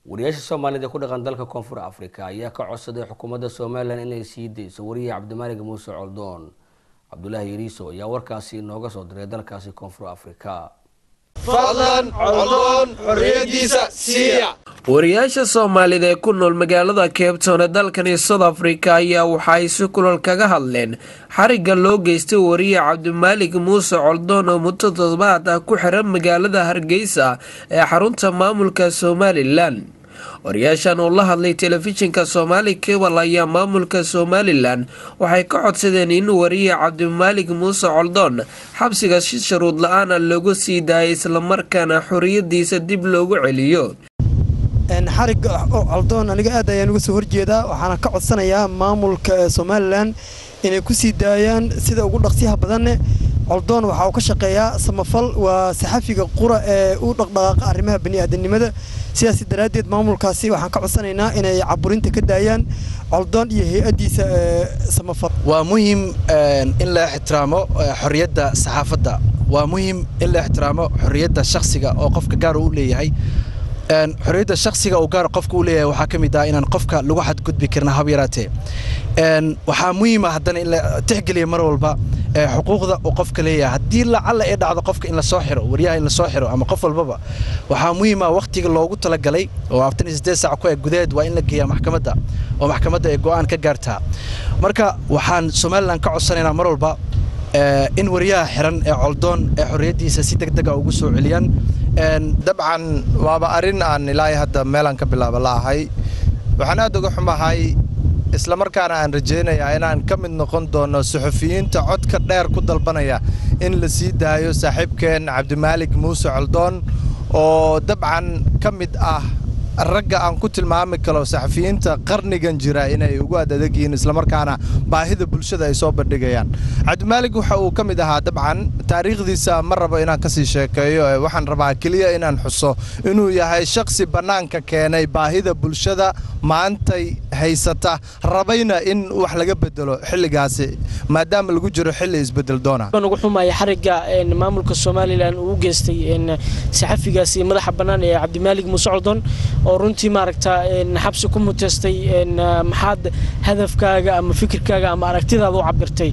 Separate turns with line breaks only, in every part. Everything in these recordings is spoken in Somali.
wariyaasha soomaalida ee ku dhaqan dalka koonfur afrika ayaa ka codsaday xukuumadda somalilan inay sii dayso wariyaha cabdimaalig muuse coldoon cabdulaahi yariiso ayaa warkaasi inooga soo diray dalkaasi koonfur afrika
wariyaasha soomaalida ee ku nool magaalada cabetown ee dalkani south africa ayaa waxa ay si kulal kaga hadleen xariga loo geystay wariya cabdimaalig muuse coldoon oo muddo toddobaad ah ku xiran magaalada hargeysa ee xarunta maamulka somalilan wariyaashan uu la hadlay telefishinka soomaali kebal ayaa maamulka somalilan waxay ka codsadeen in wariya cabdimaalig muuse coldoon xabsiga si sharuud la-aana loogu sii daayay islamarkaana xoriyadiisa dib loogu celiyo
xariga coldoon aniga aad ayaan uga soo horjeedaa waxaana ka codsanayaa maamulka somalilan inay ku sii daayaan sida ugu dhaqsiyaha badanne coldoon waxa uu ka shaqeeyaa samafal waa saxafiga qura ee u dhaqdhaqaaqa arrimaha bani'aadanimada sidaas daraaddeed maamulkaasi waxaan ka codsanaynaa inay caburinta ka daayaan coldoon iyo hay-addiisa samafal
waa muhiim in la ixtiraamo xorriyadda saxaafadda waa muhiim in la ixtiraamo xorriyadda shakhsiga oo qofka gaar u leeyahay xorriyadda shakhsiga uu gaar qofka u leeyahay waxaa ka mid ah inaan qofka lagu xadgudbi karna hab yaraatee waxaa muhiima haddana in la tixgeliya mar walba xuquuqda uu qofka leeyahay haddii lacalla ee dhacdo qofka in lasoo xiro waryaha in lasoo xiro ama qof walbaba waxaa muhiima wakhtiga loogu talagalay oo aftan iyo siddeed saac ku eg gudaheed waa in la geeyaa maxkamadda oo maxkamadda ay go'aan ka gaartaa marka waxaan somalilan ka codsanaynaa mar walba in waryaha xiran ee coldoon ee xorriyaddiisa si deg dega ugu soo celiyaan
dabcan waaba arrin aan ilaahay hadda meelaan ka bilaaba la'ahay waxaan aad uga xumahay islamarkaana aan rajaynayaa inaan ka mid noqon doono suxufiyiinta codka dheer ku dalbanaya in la sii daayo saaxiibkeen cabdimaalig muuse coldoon oo dabcan ka mid ah ragga aan ku tilmaami karo saxafiyiinta qarnigan jira inay ugu adadeg yihiin islamarkaana baahida bulshada ay soo bandhigayaan cabdimaalig waxa uu ka mid ahaa dabcan taariikhdiisa ma rabo inaan kasii sheekeeyo waxaan rabaa keliya inaan xuso inuu yahay shakhsi bannaanka keenay baahida bulshada maantay haysata rabayna in wax laga bedelo xilligaasi maadaama lagu jiro xilli isbedel doona
ugu xumaya xariga maamulka somalilan uu u geystay saxafigaasi madaxa bannaan ee cabdimaalig muuse coldoon oo runtii maaragta xabsi ku muteystay maxaad hadafkaaga ama fikirkaaga ama aragtidaada u cabirtay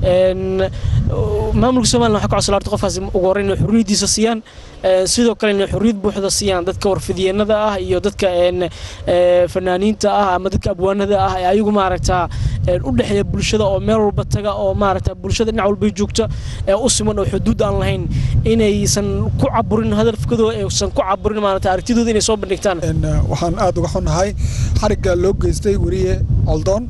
maamulka somalilan waxa ka codsan horta qofkaas ugu horreyn inay xorriyaddiisa siiyaan sidoo kale inay xorriyad buuxda siiyaan dadka warfidyeennada ah iyo dadka fanaaniinta ah ama dadka abwaanada ah ee ayagu maaragta u dhexeeya bulshada oo meel walba taga oo maaragta bulshada dhinac walbay joogta ee u siman oo xuduud aan lahayn inaysan ku caburin hadafkadooda aysan ku caburin maaragta aragtidooda inay soo bandhigtaan
waxaan aad uga xunnahay xarigga loo geystay weriye coldoon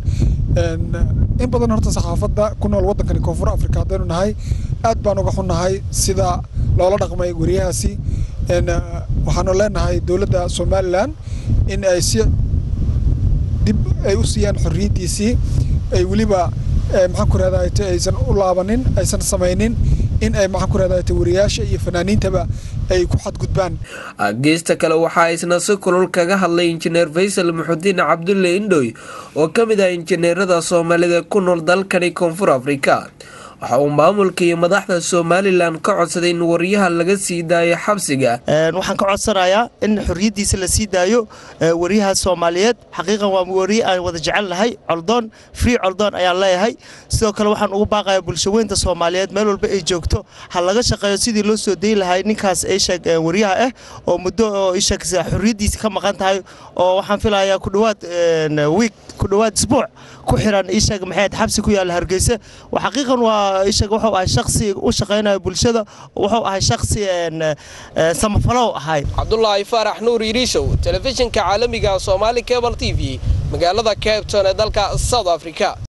in badan horta saxaafadda ku nool waddankani koonfur afrika haddaynu nahay aad baan uga xunnahay sida loola dhaqmay weriyahaasi waxaanu leenahay dowladda somalilan in ay si dib ay u siiyaan xorriyaddiisii ay weliba maxaan ku rahdaayte aysan u laabanin aysan samaynin in ay maxaan ku rahdaayte wariyaasha iyo fanaaniintaba ay ku xadgudbaan
geesta kale waxaa isna si kulul kaga hadlay injineer faysal muxudiin cabdulle indhoy oo ka mid ah injineerada soomaalida ku nool dalkani koonfur afrika waxa uu maamulka iyo madaxda somalilan ka codsaday in wariyaha laga sii daayo xabsiga
waxaan ka codsanayaa in xorriyaddiisa la sii daayo wariyaha soomaaliyeed xaqiiqan waa wariye aan wada jecel lahay coldoon free coldoon ayaan leeyahay sidoo kale waxaan ugu baaqayaa bulshaweynta soomaaliyeed meel walba ay joogto ha laga shaqeeyo sidii loo soo dayi lahay ninkaas isheeg wariyaha ah oo muddo oo isheeg xorriyaddiisa ka maqan tahay oo waxaan filayaa ku dhowaad wiig ku dhowaad isbuuc ku xiran isheeg maxayd xabsi ku yaalla hargeysa xaqiiqan waa isheeg wuxuu ahay shakhsi u shaqaynaya bulshada wuxuu ahay shakhsi samafalow ahay
cabdulaahi faarax nuur yiriishow telefishinka caalamiga soomaali cebal t v magaalada cabetown ee dalka south africa